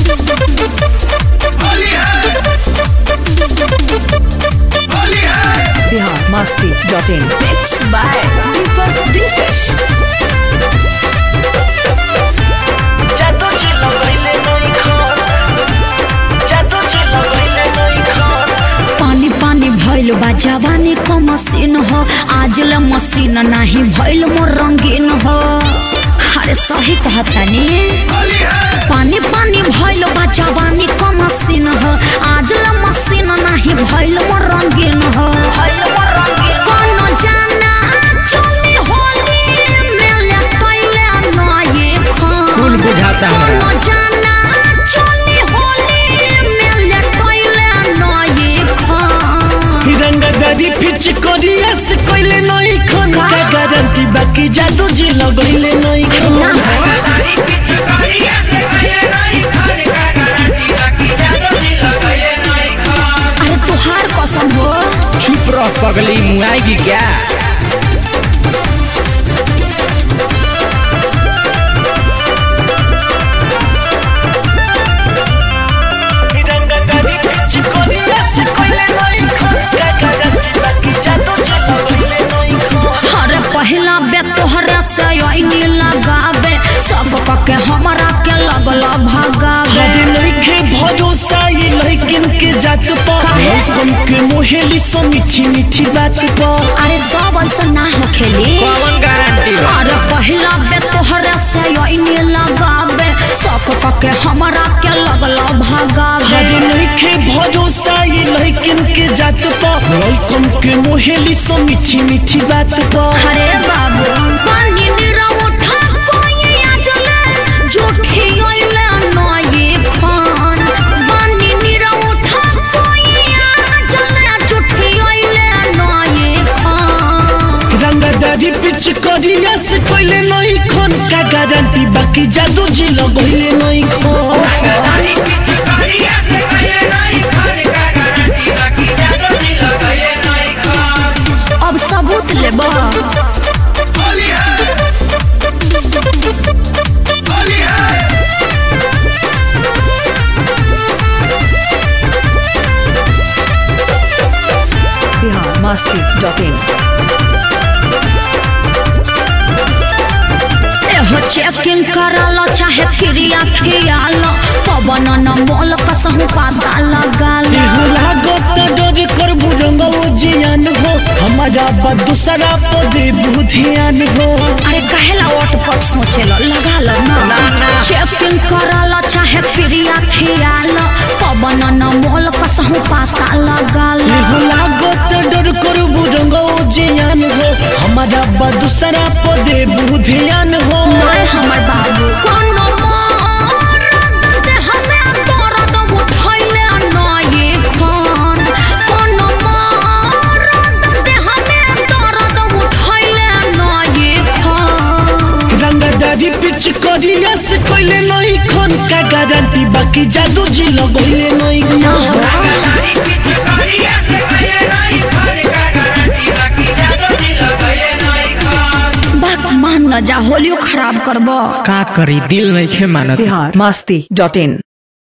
Bihar Masti dot in Mixed by Deepak Dikesh. जादू जी लगैले नई खर जादू जी लगैले नई खर पानी पानी भइल बा जवानी क मशीन हो आज ल मशीन नाही भइल मोर रंगीन हो अरे सही कहतानी पानी पानी भइल बा जवानी क मशीन हो आज ल मशीन नाही भइल मोर रंगीन हो भइल मोर रंगीन कोनो जाना चली होली मेले पहिले नये खान कुल बुझाता हमरा कोनो जाना चली होली मेले पहिले नये खान रंगदारी पिच करिया से कोइले नई खन का गारंटी बाकी जादू जी लगैले नई खन अरे तुहार कसम हो चुप रह पगली मुआएगी क्या रंगदारी पिच करिया से कोइले नई खन का गारंटी बाकी जादू जी लगैले नई खन अरे पहला बे तोहरे से आईनी लगावे सब के हमरा के लगला भगावे हरे लइके भरोसा ये लइकिन के जात पर काहे? कम के मोहेली सो मीठी मीठी बात पर अरे सब ऐसा ना हो खेली कौन गारंटी बा अरे पहला बे तोहरे से आईनी लगावे सब के हमरा के लगला भगावे हरे लइके भरोसा ये लइकिन के जात पर कम के मोहेली सो मीठी मीठी बात पर अरे बाबू पानी निरा उठा कोई आजले झूठी आइले नये खान पानी निरा उठा कोई आजले झूठी आइले नये खान रंगदारी पिच करिया से कोइले नई खन का गारंटी बाकी जादू जी लगैले नई खन अब सबूत लेबा बिहार मस्ती डॉट इन एहो चेकिंग करालो चाहे क्रिया खियालो पवन न मोल कसहु पाता लगालो एहो लागत डर कर बुरंग वो जियान हो हमारा बा दूसरा पदे बुधियान हो अरे कहेला ओट पट सोचेलो लगालो ना चेकिंग करालो चाहे क्रिया खियालो पवन न मोल कसहु पाता लगालो एहो लागत डर कर बुरंग वो जियान हो हमारा बा दूसरा पदे बुधियान हो नाय हमर बाबू कोनो मरद दे हमें दर्द उठैले नये खान कोनो मरद दे हमें दर्द उठैले नये खान रंगदारी पिच करिया से कोइले नई खन का गारंटी बाकी जादू जी लगैले नई खन बात मान न जा होलियो खराब करबो का करी दिल नहीं खे मानत बिहार मस्ती डॉट इन